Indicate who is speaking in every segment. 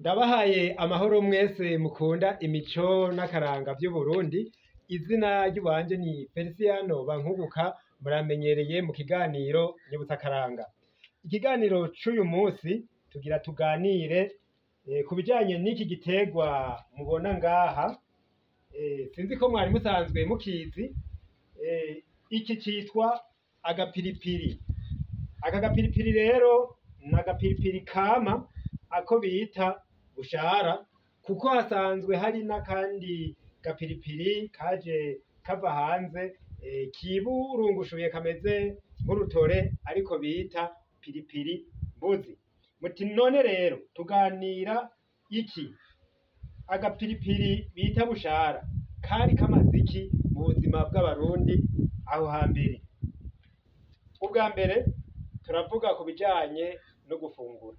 Speaker 1: Ndabahaye amahoro mwese mukunda imico n'akaranga vy'Uburundi, izina ry'iwanje ni Feliciano Bankubuka, muramenyereye mu kiganiro Nyibutsa Akaranga. Ikiganiro c'uyu musi tugira tuganire ku bijanye n'iki giterwa mubona ngaha, sinzi ko mwari musanzwe mukizi, iki citwa agapiripiri. Aka gapiripiri rero ni agapiripiri kama ako bita bushara, kuko hasanzwe hari n'akandi gapiripiri kaje kava hanze kiburungushuye kameze nk'urutore ariko bita piripiri mbuzi. Muti none rero tuganira iki? Agapiripiri bita bushara kari kamaze iki mu buzima bw'abarundi aho hambere? Ubwa mbere turavuga ku bijanye no gufungura.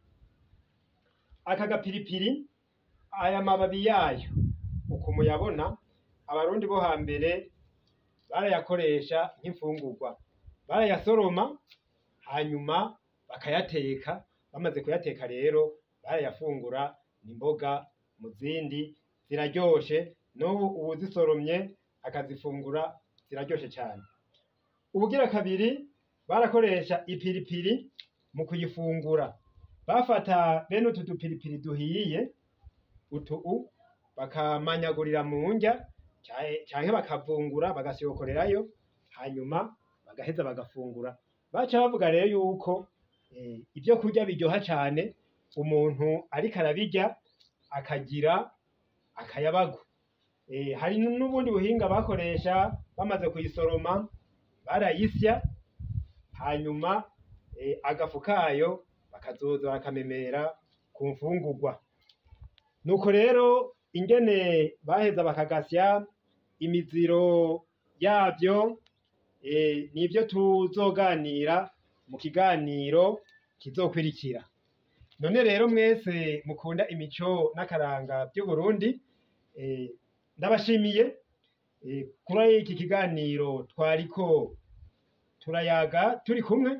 Speaker 1: Aka gapiripiri aya mababi yayo uku muyabona, abarundi bo hambere barayakoresha nk'imfungurwa. Barayasoroma hanyuma bakayateka, bamaze kuyateka rero barayafungura n'imboga mu zindi ziraryoshe, n'ubu uwuzisoromye akazifungura ziraryoshe cane. Ubugira kabiri barakoresha ipiripiri mu kuyifungura. Bafata bene utu dupiripiri duhiye, utu bakamanyagurira mu ndya canke bakavungura bagasokorerayo, hanyuma bagaheza bagafungura. Baca bavuga rero yuko ivyo kurya biryoha cane, umuntu ariko arabirya akagira akayabagu. Hari n'ubundi buhinga bakoresha bamaze kuyisoroma, barayisya hanyuma agafu kayo bakazoza bakamemera ku mfungurwa. Nuko rero ingene baheza bakagasya, imiziro yavyo nivyo tuzoganira mu kiganiro kizokurikira. None rero mwese mukunda imico n'akaranga vy'Uburundi, ndabashimiye kuri iki kiganiro twariko turayaga turi kumwe,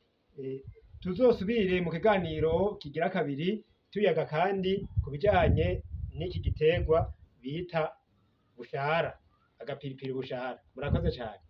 Speaker 1: tuzosubire mu kiganiro kigira kabiri tuyaga kandi ku bijanye n'iki giterwa bita bushara, agapiripiri bushara. Murakoze cane.